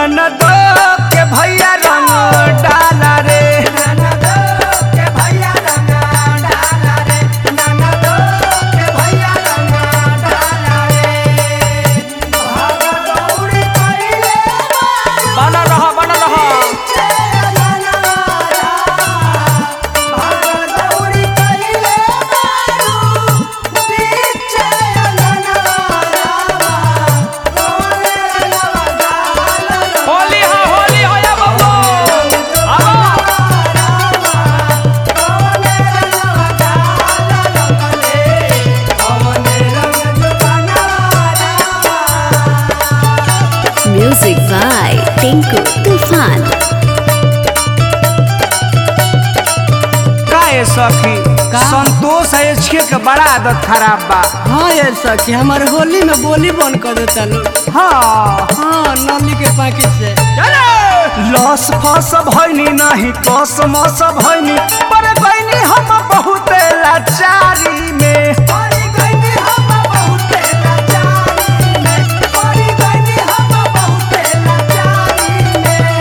ननदो के भैया रंग डाला रे ननदो के भैया रंग डाला रे ननदो के भैया रंग डाला रे भागदौड़ी कइले बना रहा बना रहा भागदौड़ी कइले बारू पीछे होली हो होली हो या बबू आओ Music by Tinku Tufan. काहे सखी का? संतोष है इसके के बड़ा आदत खराब बा हाँ यार सखी हमारे होली में बोली बंद कर देता लोग हाँ हाँ नली के पैकेट से लस फस भैनी नहीं कस मस भैनी पर गईनी हम बहुत लाचारी में पर गईनी हम बहुत लाचारी में पर गईनी हम बहुत लाचारी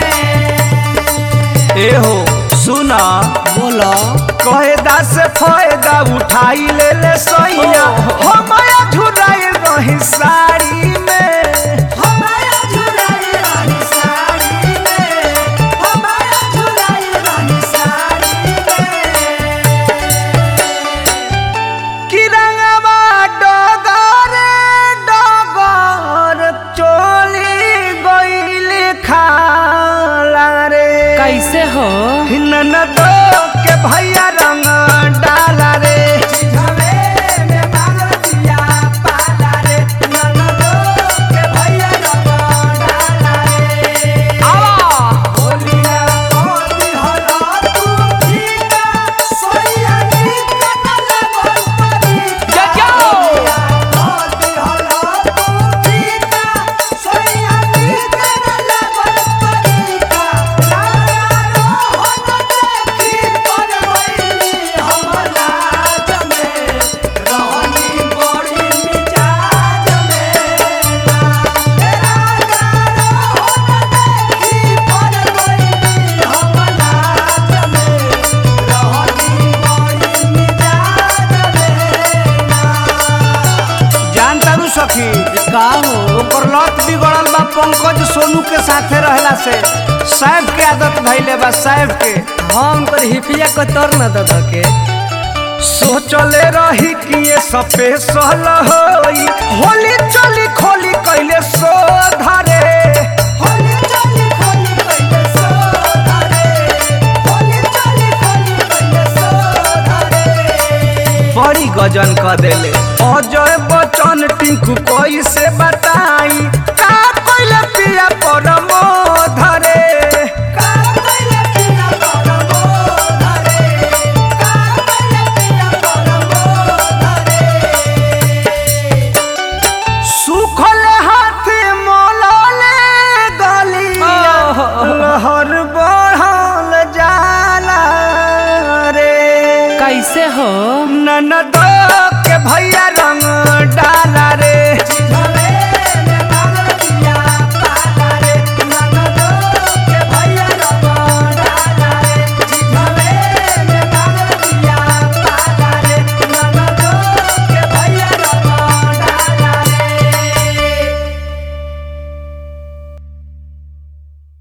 में ए हो सुना बोलो कहेदा से फायदा उठाई ले ले सैया हमाया झुराई रही साड़ी में हमाया झुराई रही साड़ी में हमाया झुराई रही साड़ी में कि रंगवा डगरे डगर चोली गइल खाला रे कैसे हो ननदो के भैया रंग डाला रे जा जाओ जान तारू सखी का हो ओकर लत बिगड़ल बा पंकज सोनू के साथे रहला से साहब के आदत धैले बा साहब के हाँ उनकर हिपिया को तर न दे के सोचले रही कि ये स्पेशल होई होली चली खोली कैले सो धरे होली चली खोली कैले सो धरे होली चली खोली कैले सो धरे बड़ी गजन क देले अजय बच्चन टिंकू कोई से बताई का कोइले पिया परमो धरे का कोइले पिया परमो धरे का कोइले पिया परमो धरे सुखल हाथ मोलले गलिया लहर बढ़ल जाला रे कैसे हो ननदो के भैया रंग डाला